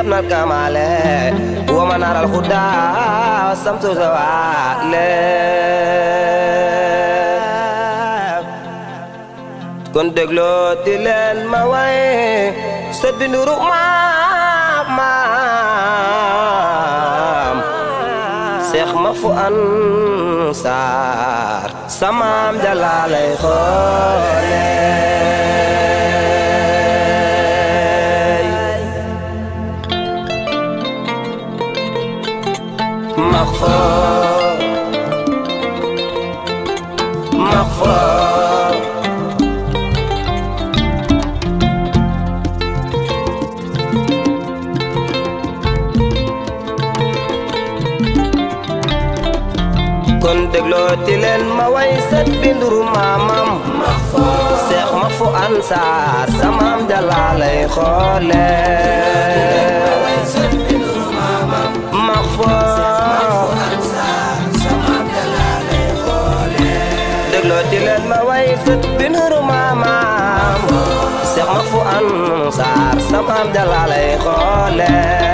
يبنى الكمال ومنار الهدى والسمت زوال kon dégloo ti leen ma way sët bi nduru maam maam seex ma fu ansaar samaam jalaalay xoole مغفور مغفور kon dégloo ti leen ma way sët bi nduru maamam seex ma fu ansaar samaam jalaalay xoole dégloo ti leen ma way sët bi nduru maamam seex ma fu ansaar samaam jalaalay xoole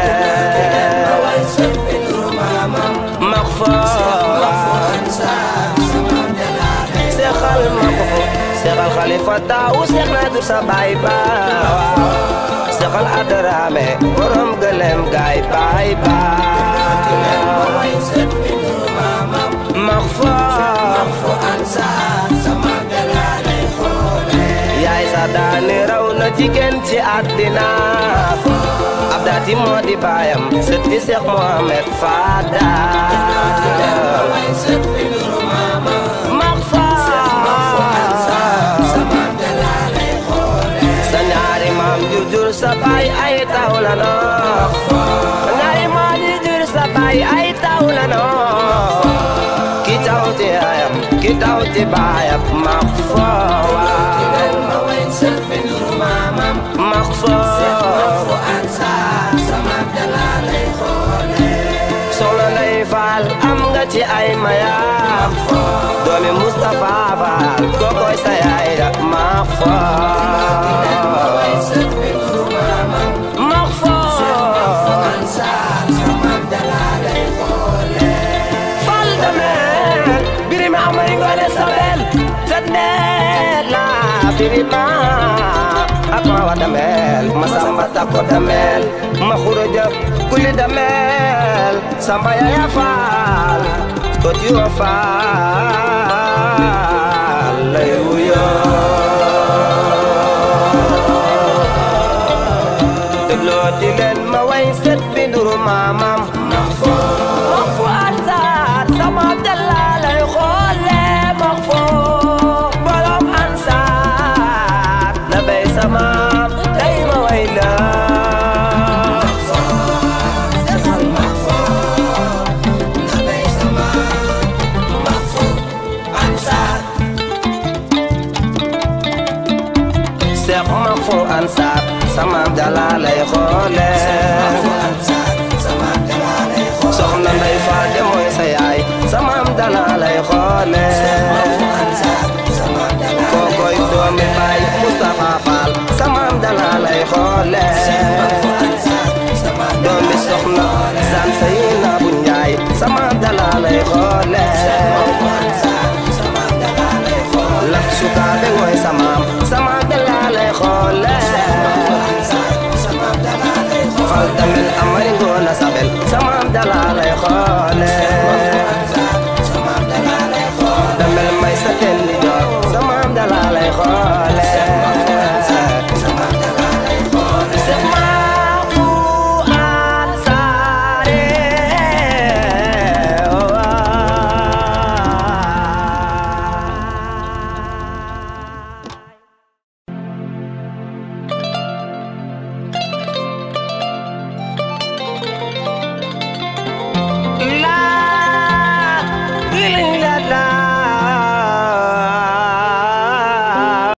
seexal ma ko seexal xalifa taawu seex naa dur sa baay ba seexal adaraame borom gëlem gaay baay ba max fa yaay sa daani raw na jigéen ci àddina ab daati moo di baayam sët bi seex Mohamed Fada max fa sa ñaari maam jur jur sa baay ay taw la noo ñaari maam jur jur sa baay ay taw la noo ki taw ci ayam ki taw ci baayam max fa waaw max fa soxna Ndey Faal am nga ci ay mayaam doomi Mustapha Faal kookoy sa yaay da max fa max fa fal damel birima amari ngone sabel tednet la birima ak ma wa damel ma samba takko damel ma xuroja kuli damel samba yaya faal kot yo faal lay wuyo dégloo di leen ma way set bi nduru maamam max fu ansaar sama abdallah lay xoole max fu borom ansaar na bay sama day ma way la seex max fu ansaar sama abdallah lay xoole soxna Ndey Faal de mooy sa yaay sama am dana lay xoole kookoy doomi baay Mustapha Faal sama am dana lay xoole